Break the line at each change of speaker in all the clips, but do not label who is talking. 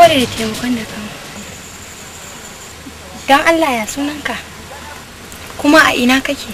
gode da taimakon da kan don allah ya sunanka kuma a ina kake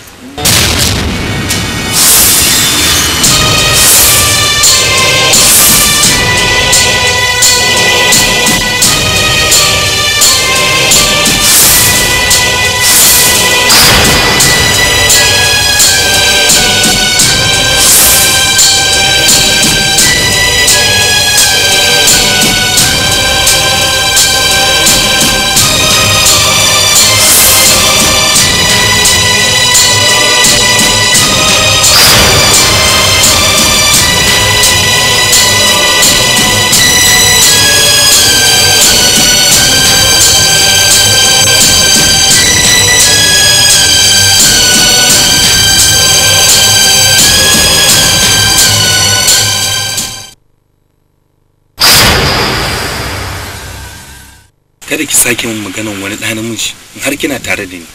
kada ki sake min maganan wani ɗa namiji in har kina tare da ni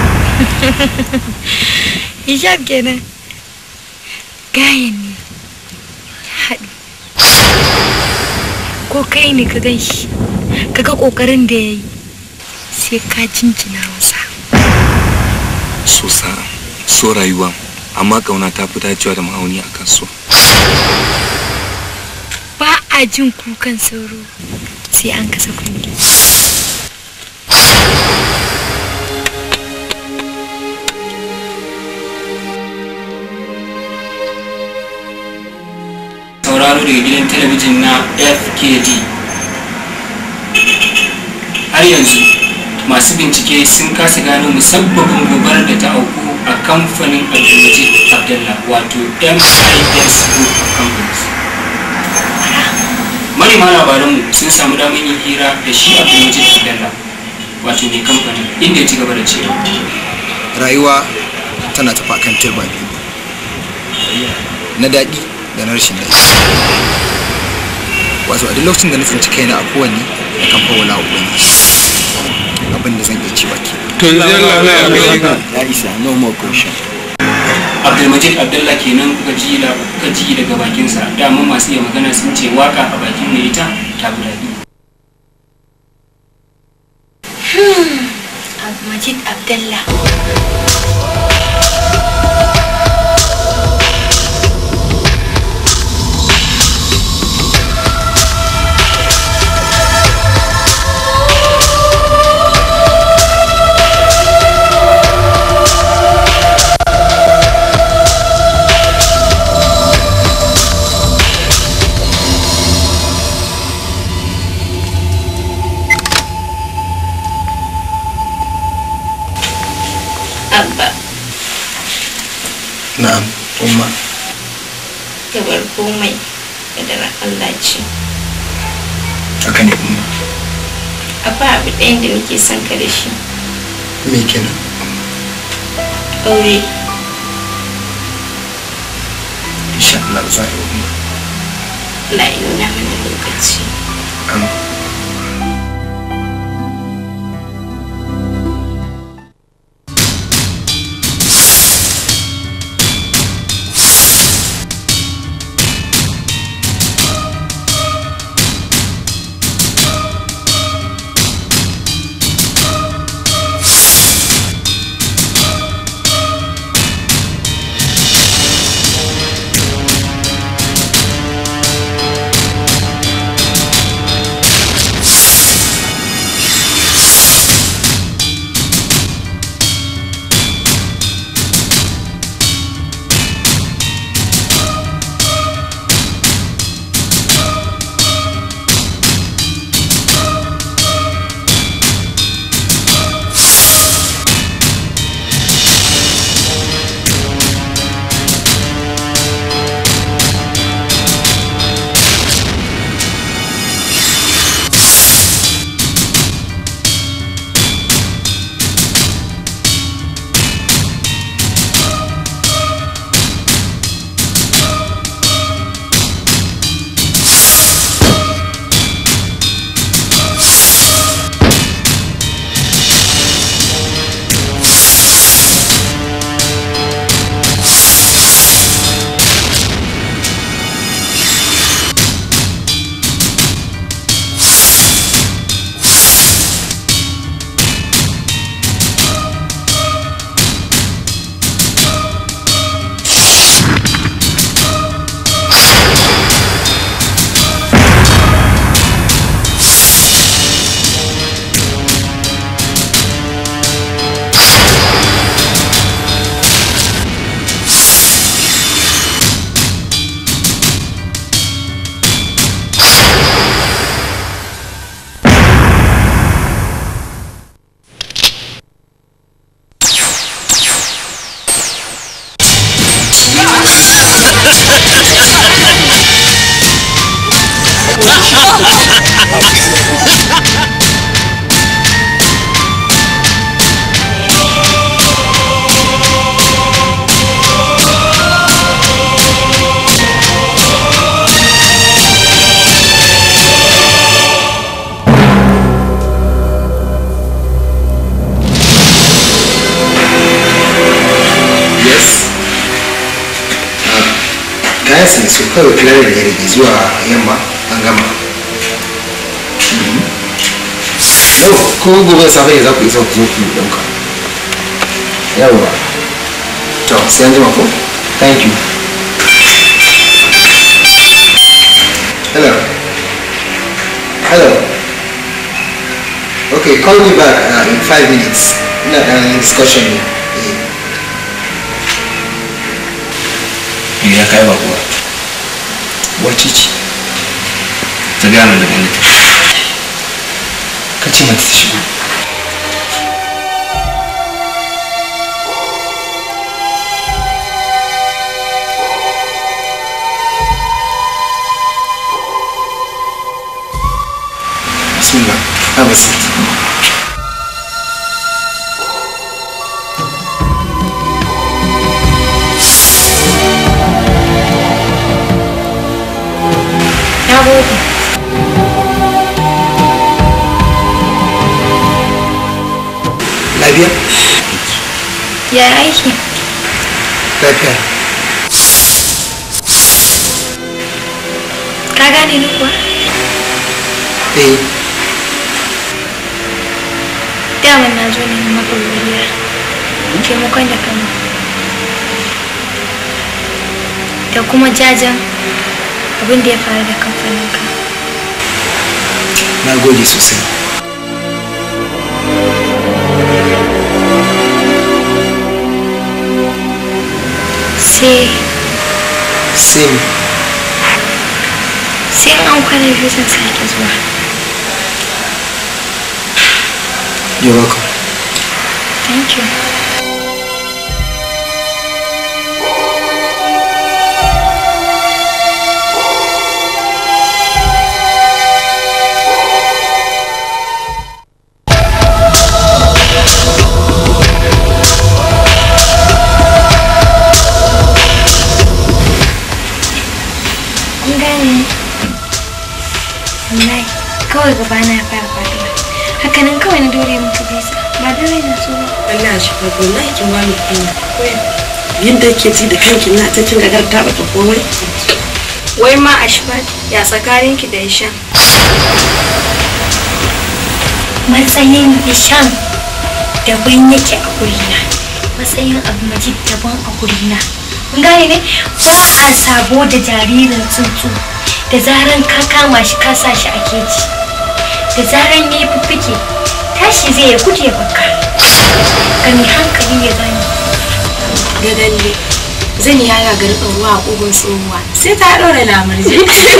hijab kenan gayan ne haɗu ko kai ne ka gan shi ka ga ƙoƙarin da ya yi sai ka jinjina masa
so sa so rayuwa amma ƙauna ta fi dacewa da ma'auni a kan so
ba a jin kukan sauro sai an kasa kunne
sauraro daga gidan talabijin na fkd har yanzu masu bincike sun kasa gano musabbabin gobarar da ta auku a kamfanin abdulmajid abdullah wato mis group of companies manema labaranmu sun samu damar yin hira da shi abdulmajid abdullah wato mai kamfanin inda ya ci gaba da cewa
rayuwa tana tafi akan turba biyu na daɗi da na rashin daɗi wato a duk lokacin da na tsinci kaina a kowanne na kan fawala wa ubangiji abin da zan iya cewa ke
to
ya isa no more question
abdulmajid abdullah kenan kuka ji la- kuka ji daga bakinsa dama masu iya magana sun ce waka a bakin mai ita ta fi daɗi
Majid Abdallah.
Abba,
na'am umma
ka bar komai kadarar Allah ce.
haka ne umma
Akwai abu ɗayan da nake son ka da shi.
me kenan
Aure,
insha Allah za a yi umma
Allah ya nuna mana lokaci.
am nice ne so kawai kula da rage zuwa yamma an gama yau ko gobe da safe ne za ku isa ku zo ku ɗauka yawa to sai an jima ko thank you hello hello okay call me back uh, in five minutes ina ɗan discussion ne Eh.
ya kai ba kuwa
wace ce
ta gaya min da gani
ka ce mata ta shigo bismillah have a seat
na gode
lafiya
ya aiki
lafiya
ka gane ni kuwa
eh
daman na zo ne maka godiya taimakon da kama da kuma jajen abin da ya faru da kamfaninka
na gode sosai
sai
sai me?
sai an kwana biyu zan sake zuwa
you're welcome
thank you kun gane wallahi kawai gaba na fara faduwa hakanan kawai na dore muku bisa ba da rai na so ba
Allah shi fa wallahi kin bani kunya yadda ke ji da kanki na ta kin gagar ta bata komai
wai ma ashfat ya tsakaninki da isham matsayin isham daban yake a gurina matsayin abu majid daban a gurina kun gane ne ba a sabo da jaririn tsuntsu da zaran ka kama shi ka sa shi a keji da zaran ya yi fiffike tashi zai ya gudu ya baka gani hankali ya gani
ga dalle zan ya ga garɗin ruwa a ƙugun tsohuwa sai ta ɗora lamarje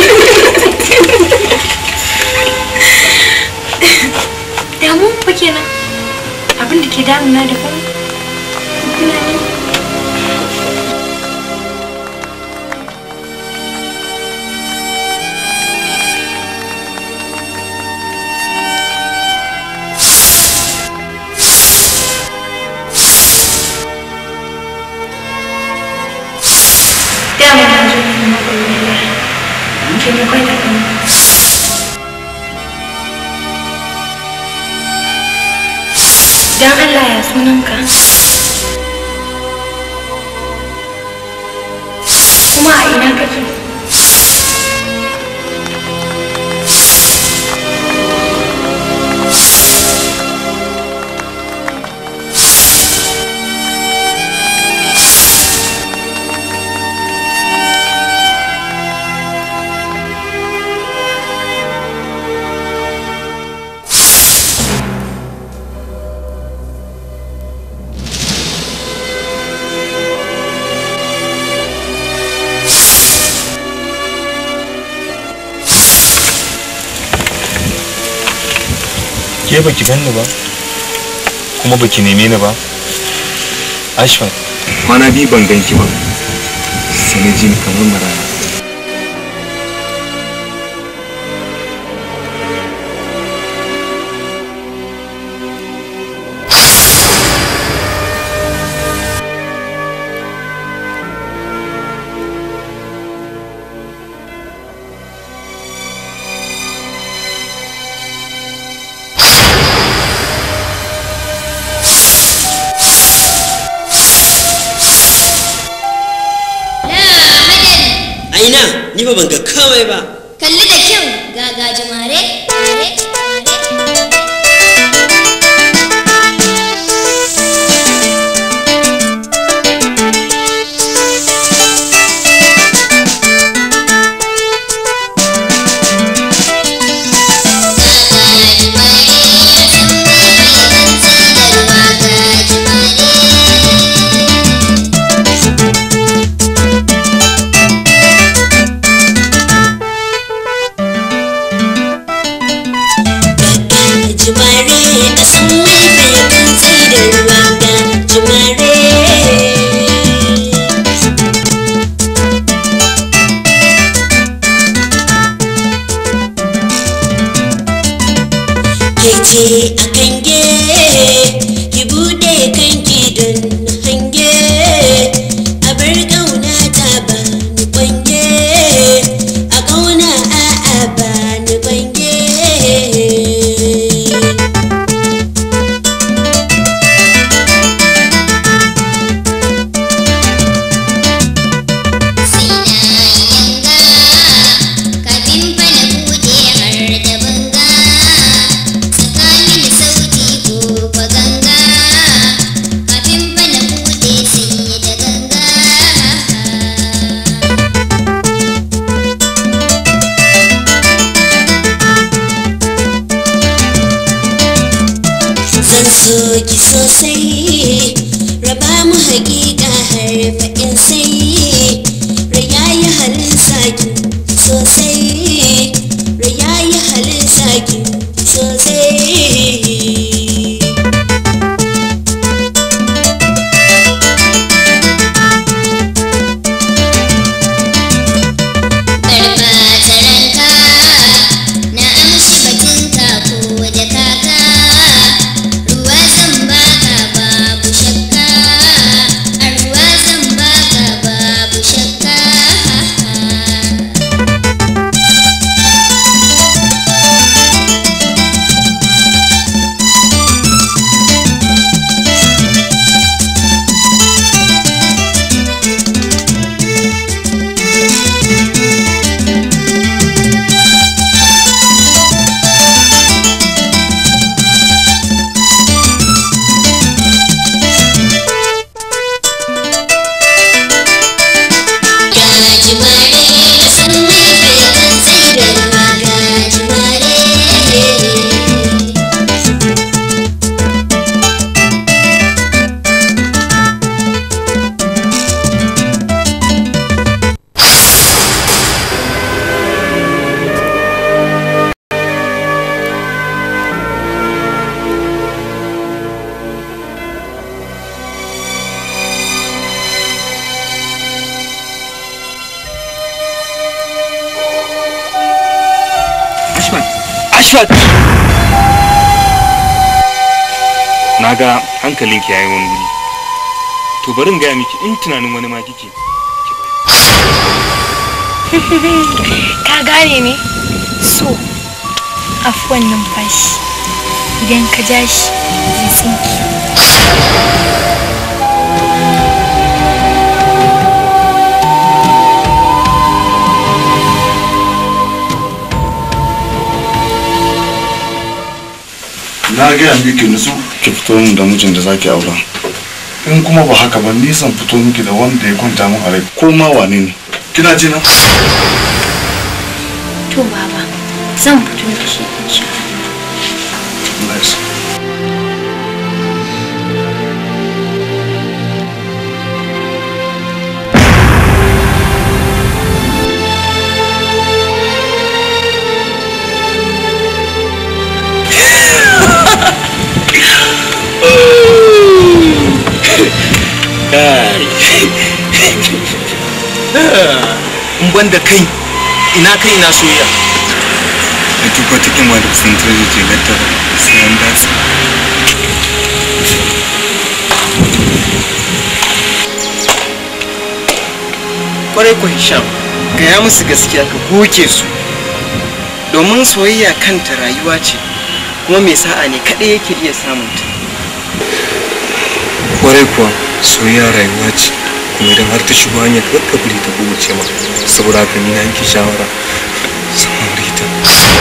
damu fa kenan abin da ke damuna da kuma kuna ne dama na zo ne na godiya taimakon da kuma Dan Allah ya sunanka. Kuma a ina kake?
ke baki ganni ba kuma baki neme ni ba ashfat
kwana biyu ban ganki ba sai na ji ni kamar maraya
ina ni ba ban ga komai ba
kalli da kyau ga gajimare mare
jimare a san mai faifin tsidar wanga jimare ke ce a kange ki bude kanki don hange a bar kauna ta ba ni kwange a kauna a'a ba ni kwange
kafin fa na bude har da banga tsakanin sauti ko fa ganga kafin fa na bude sai da ganga
zan so ki sosai raba mu hakika har faɗin sai rayayi halin saki sosai rayayi halin saki sosai
karfa tsaranka na amshi batunka ko da kaka ruwa zan baka babu shakka a ruwa zan baka babu shakka gajimare na san mai faifin tsidarwa gajimare
Ashmat! Ashmat! Na ga hankalinki yayi wani wuri. To bari in gaya miki in tunanin wani ma kike.
ka gane ne so afuwan numfashi idan ka ja shi zai tsinki
na gaya miki nutsu ki fito min da mijin da zaki aura in kuma ba haka ba nisan fito miki da wanda ya kwanta min a rai ko ma wane ne kina ji na
to baba zan fito da shi insha
Allah ya sa.
in ban da kai ina kai ina soyayya
Da duk wata kima da kusantar da ke gata sai an datsa.
kwarai ko hisham gaya musu gaskiya ka goge su domin soyayya kanta rayuwa ce kuma mai sa'a ne kaɗai yake iya samun ta
Kwarai kuwa soyayya rayuwa ce kuma idan har ta shigo hanyar kakka bari ta kowace ma saboda haka ni na yanke shawara zan aure ta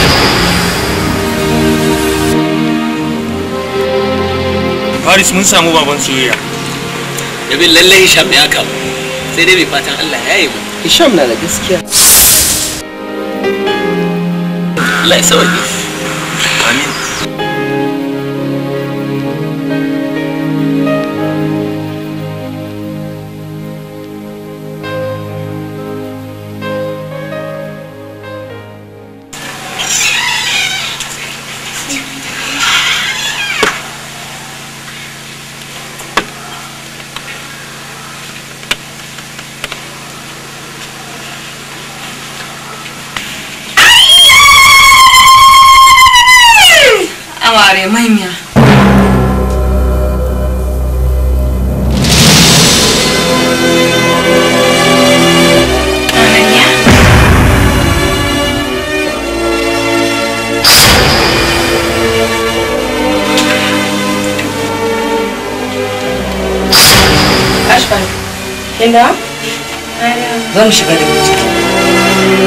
Faris mun samu baban soyayya
Yabin lallai Hisham ya kamu sai dai mai fatan Allah ya yi mu.
Hisham na da gaskiya.
Allah ya sauke.
amin
Amare manya. Ashfan, kin da? Zan shiga da ciki.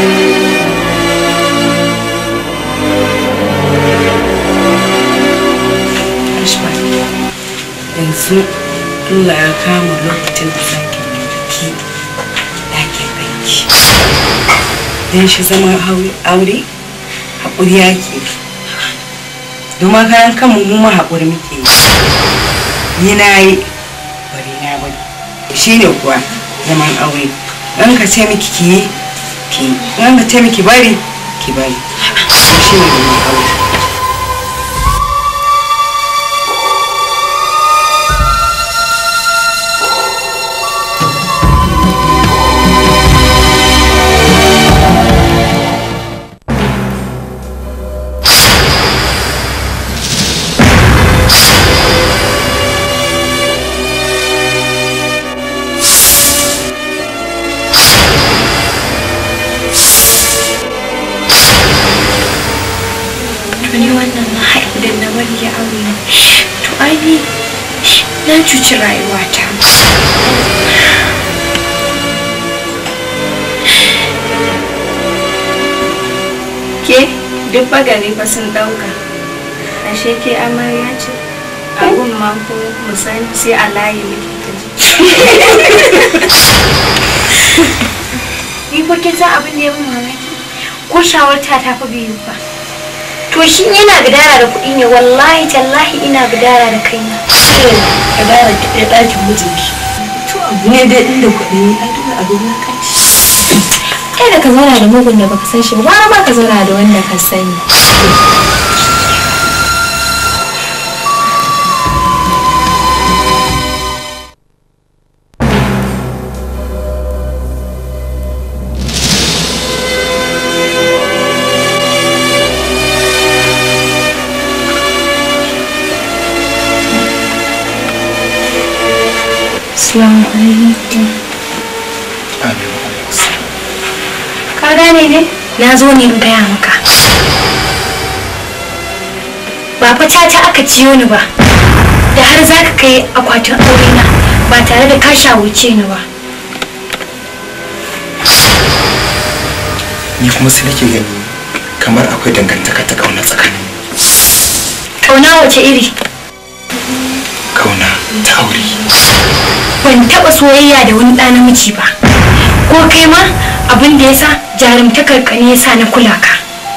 Ashfan, yanzu Allah ya kama lokacin da zaki ki ɗakin banki. Don shi zama aure haƙuri yake. Domin kayan kanmu mu ma haƙuri muke yi. Yi na yi bari na bari. Shi ne kuwa zaman aure. Ɗan ka ce miki ki yi ki yi. Ɗan ka ce miki bari ki bari. Shi ne zaman aure.
to ni wannan na haihu da na bari ya aure ni to ai ni na cuci rayuwata
ke duk bagari fa sun dauka ashe ke amarya ce abun ma ko misali sai a layi muke ta ji
ni fa kin san abin da ya min mamaki ko shawarta ta fa biyu ba to shi yana gadara da kuɗi ne wallahi tallahi ina gadara da kaina
ka dara ki ɗaya ɗakin mijinki to abu ne dai inda kuɗi ne ai dole abu na kanci
kai da ka zauna da mugun da baka san shi ba gwara ma ka zauna da wanda ka sani Assalamu alaikum. Ka gane ne? Na zo ne in gaya maka. Ba fa caca aka ciyo ni ba. Da har za ka kai akwatin aurena ba tare da ka shawuce ni ba.
Ni kuma sai nake gani kamar akwai dangantaka ta kauna tsakanin
Kauna wace iri?
kauna ta aure.
Ban taɓa soyayya da wani ɗa namiji ba. Ko kai ma abin da ya sa jarumtakar ka ne ya sa na kula ka.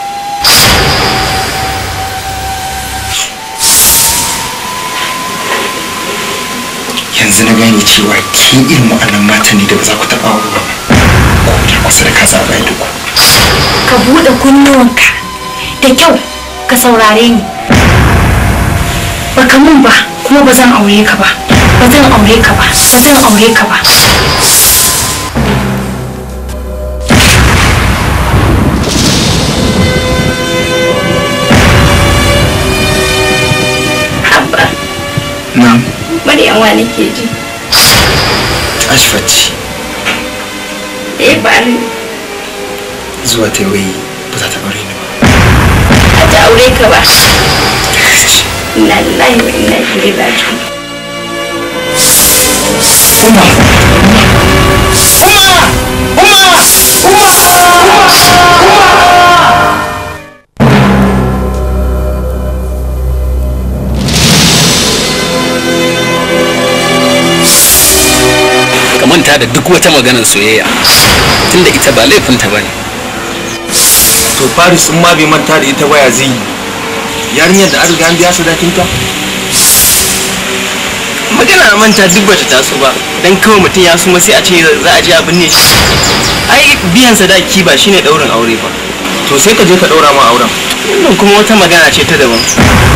Yanzu na gane cewa ke irin wa'annan mata ne da ba za ku taɓa aure ba. Ko da kusa da ka zaɓa da ku.
Ka buɗe kunnuwanka da kyau ka saurare ni. Baka mun ba kuma ba zan aure ka ba. Ba zan aure ka ba. Ba zan aure ka ba.
haba
Na
Maryam wa nake ji
Ashfat ce
eh ba ni
zuwa ta wai ba za ta aure ni ba.
a ta aure ka ba inna lillahi wa inna ilaihi raji'un
Umma,
manta da duk wata maganar soyayya tunda ita ba laifinta ba ne
to faris in ma bai manta da ita baya zai yi yarinyar da an riga an biya sadakinta magana a manta duk bata taso ba dan kawai mutum ya suma sai a ce za a je a binne shi ai biyan sadaki ba shine daurin aure ba to sai ka je ka daura ma auren wannan kuma wata magana ce ta daban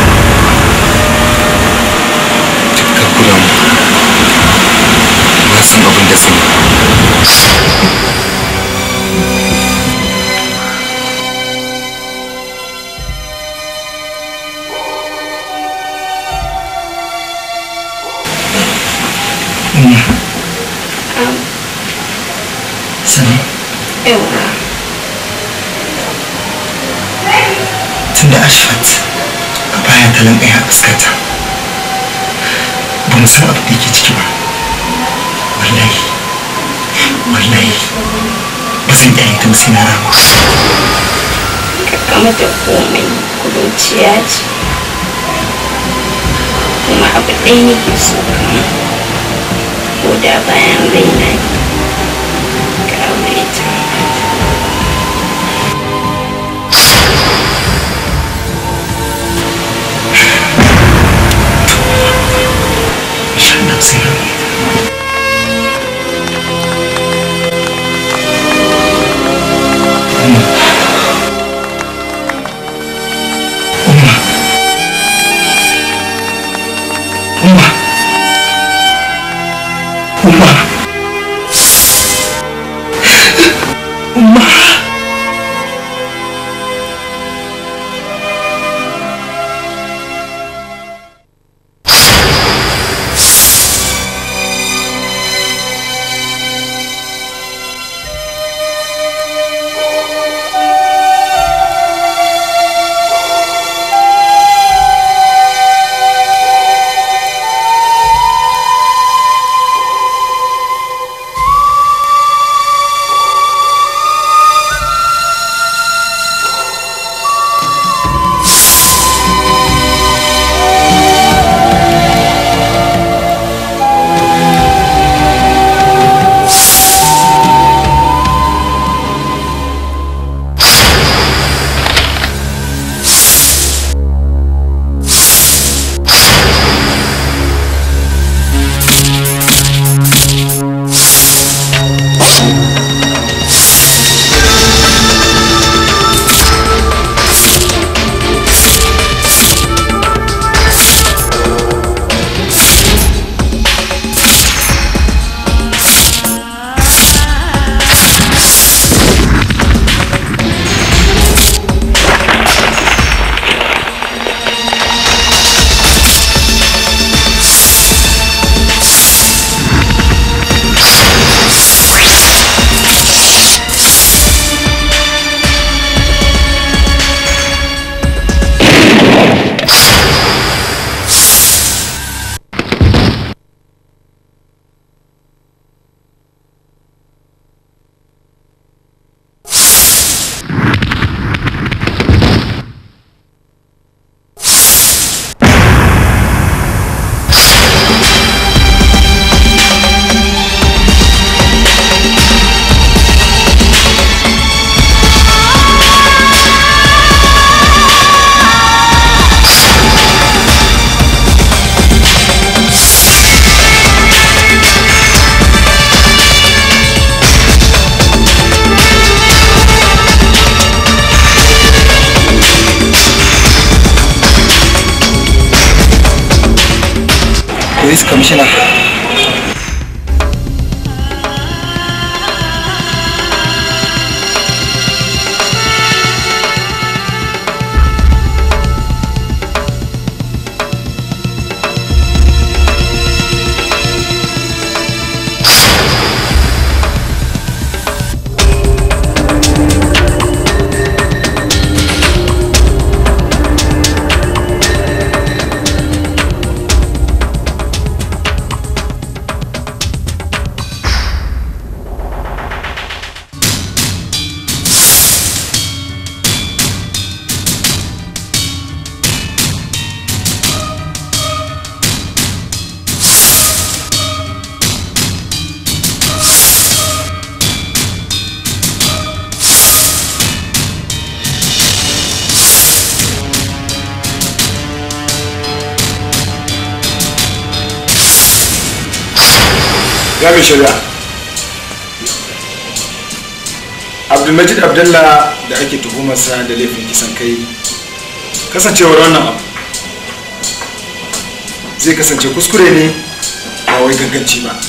ka kula mu na san abin da zan yi
sani
yawa
tun da ashfat a baya talan ɗaya a fuskata ba mu san abu da yake ciki ba wallahi wallahi ba zan iya yin sai na rama
kama da komai kuruciya ce kuma abu ɗaya nake so kama ko da bayan raina ne ka aure ta
insha Allah sai na rama Umma. Umma. Umma. Umma. police commissioner
ga mai shari'a abdulmajid abdullah da ake tuhumarsa da laifin kisan kai kasancewar wannan abu zai kasance kuskure ne ba wai ganganci ba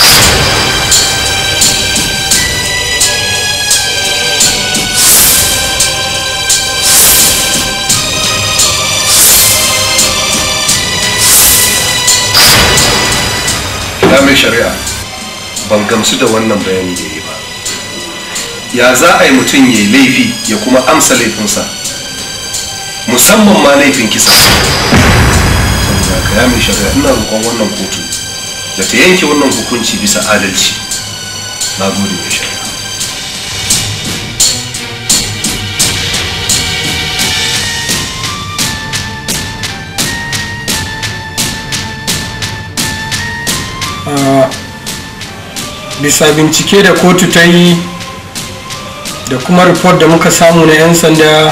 na mai shari'a ban gamsu da wannan bayani da yi ba ya za a yi mutum ya yi laifi ya kuma amsa laifinsa musamman ma laifin kisa saboda ka ya mai shari'a ina roƙon wannan kotu da ta yanke wannan hukunci bisa adalci na gode mai shari'a
Ah, bisa bincike da kotu ta yi da kuma report da muka samu na 'yan sanda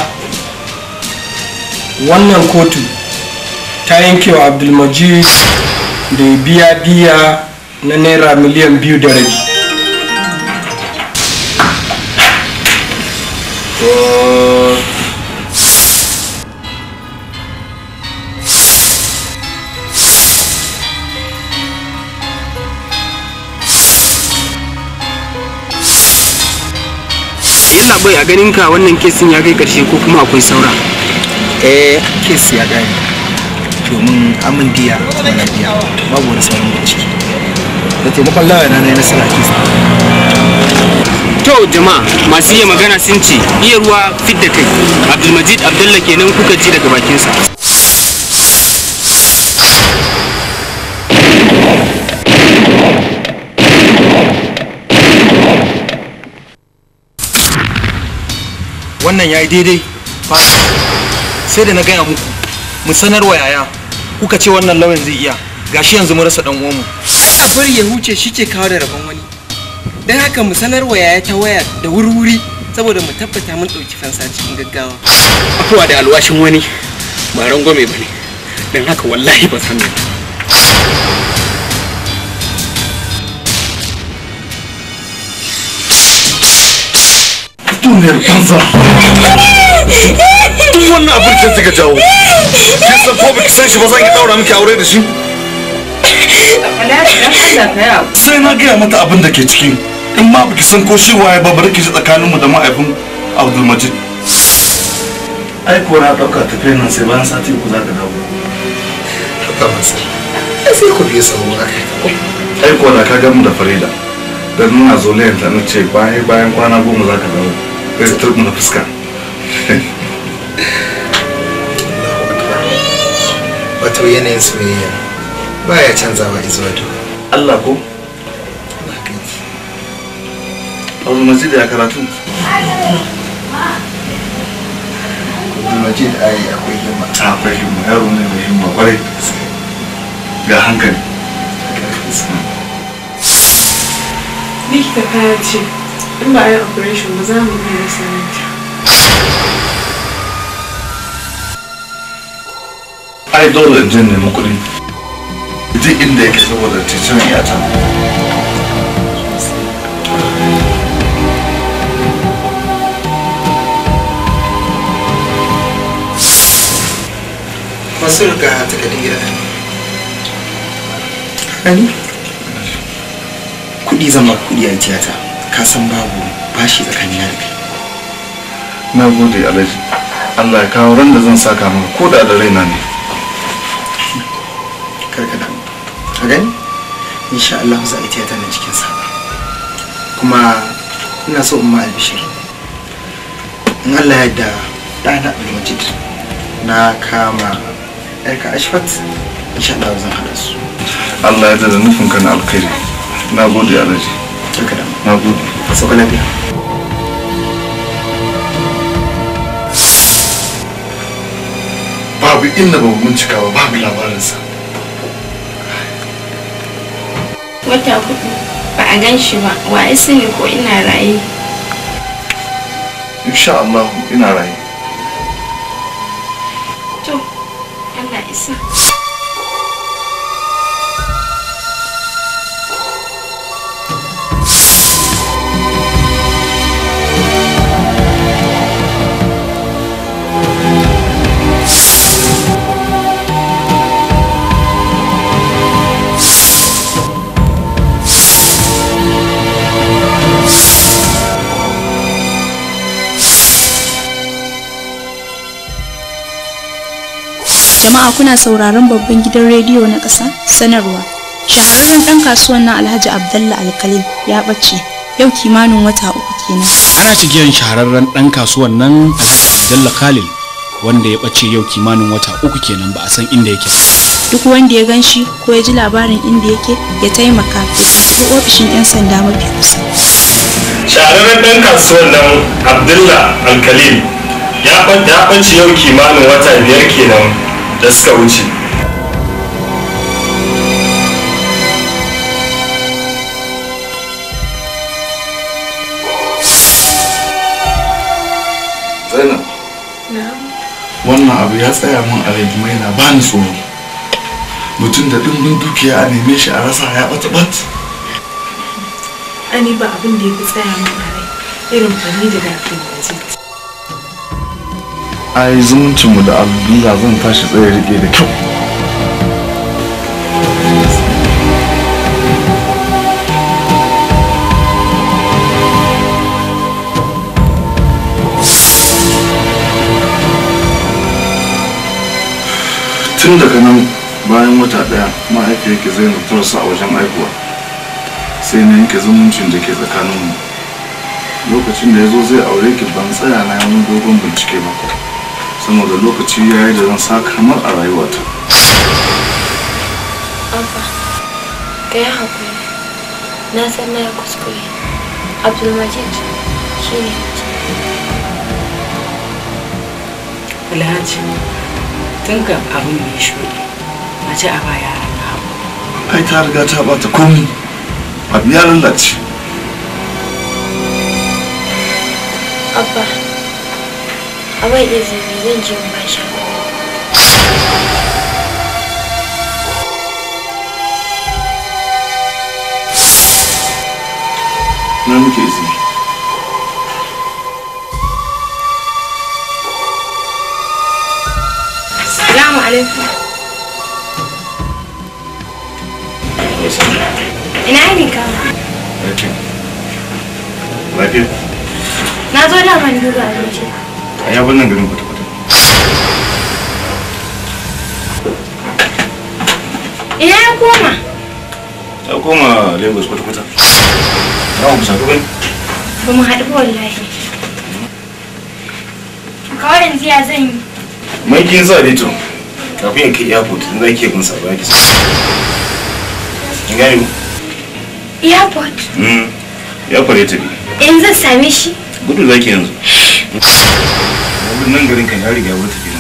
wannan kotu ta yanke wa abdulmajid da ya biya diya na naira miliyan biyu da rabi
yalla bai a ganin ka wannan kesin ya kai karshe ko kuma akwai saura
eh kes ya gane domin amin diya mana biya babu wani sauran bincike da taimakon lawa na na yi nasara kes
to jama'a masu iya magana sun ce iya ruwa fit da kai abdulmajid abdullah kenan kuka ji daga bakinsa
wannan ya yi daidai fa sai da na gaya muku mu sanar wa yaya kuka ce wannan lauyan zai iya gashi yanzu mu rasa dan uwanmu
a bari ya huce shi ke kawo da rabon wani don haka mu sanar wa yaya ta waya da wuri-wuri saboda mu tabbata mun ɗauki fansa cikin gaggawa
afuwa da alwashin wani ba rangwame ba ne don haka wallahi ba san
duniyar banza duk wannan abin da suka jawo kin san ko baki san shi ba zan yi daura miki aure da shi sai na gaya mata abin da ke ciki in ma baki san ko shi waye ba bari ki ji tsakaninmu da ma'aifin abdulmajid ai ko na ɗauka tafiyar nan sai bayan sati uku za ka dawo
haka masa sai ku biye sabo aka
ai ko da ka gamu da farida dan nuna zolayen ta na ce bayan bayan kwana goma za ka dawo sai ta na fuska
wato yanayin soyayya baya canzawa izuwa to
Allah ko abdulmajid ya karatu
Abdulmajid ai akwai himma
akwai himma yaro ne mai himma kwarai ga hankali
likita kaya ce in ba a yi operation ba za mu iya rasa ranta
ai dole in je nemi kuɗi duk inda yake saboda titin iyata
masu riga takardun gida Hani? Kuɗi zama kuɗi a tiyata, ka san babu bashi tsakanin da kai.
na gode alhaji Allah ya kawo ran da zan saka maka ko da da raina ne
Karka damu. Ka gani? Insha Allah za a yi tiyata na cikin sa. Kuma ina so in ma albishir. In Allah ya yarda ɗana Abdulmajid na kama ‘yarka Ashfat insha Allah zan haɗa su.
Allah ya da nufin ka na alkhairi na gode alhaji
Karka damu.
na gode
Sauka lafiya.
babu inda ba mu bincika ba babu labarinsa
wata hudu ba a gan shi ba wa ya sani ko ina raye
insha Allah ina raye
to Allah isa
Jama'a kuna sauraron babban gidan rediyo na ƙasa sanarwa. Shahararren ɗan kasuwan nan Alhaji Abdallah Alkalil ya ɓace yau kimanin wata uku kenan.
ana cikin shahararren ɗan kasuwan nan alhaji abdullah khalil wanda ya ɓace yau kimanin wata uku kenan ba a san inda yake ba
Duk wanda ya gan shi ko ya ji labarin inda yake ya taimaka ya tafi ofishin 'yan sanda mafi kusa.
shahararren ɗan kasuwan nan abdullah alkalil ya ɓa- ya ɓace yau kimanin wata biyar kenan da suka wuce
zainab wannan abu ya tsaya min a rai kuma yana bani tsoro mutum da dimbin dukiya a neme shi a rasa ya bata bat
ani ba abin da ya fi tsaya min a rai irin fani da dafin waje
ai zumuncinmu da abdullah zan tashi tsaye rike da kyau tun daga nan bayan wata daya mahaifiyarki zainab ta rasu a wajen aihuwa sai na yanke zumuncin da ke tsakaninmu lokacin da ya zo zai aure ki ban tsaya na wani dogon bincike ba saboda lokaci ya yi da zan sa kamar a rayuwata
Abba, ka yi haƙuri. Na san na yi kuskure. Abdulmajid shi ne
Alhaji, tun kan abin mai shuɗi, mace a baya na hagu.
ai ta riga ta bata komi abu ya lalace
Abba, a bai izini zan je in ba shi haƙuri.
na muke izini
Salamu alaikum. Ina ne ka?
lafiya lafiya
Na zo da man duba abinci.
a ya nan garin kwata-kwata
Ina ya koma?
ta koma lagos kwata-kwata za mu kusa bai
Ba mu haɗu ba wallahi. Kawai yanzu ya zan yi.
mai kin sa dai to kafin ya kai airport in za ki iya bin sa ba ki sa kin gane mu
Airport.
Mm, ya kware ta bi
In zan same shi.
gudu za ki yanzu abin nan garin kan ya riga ya wuce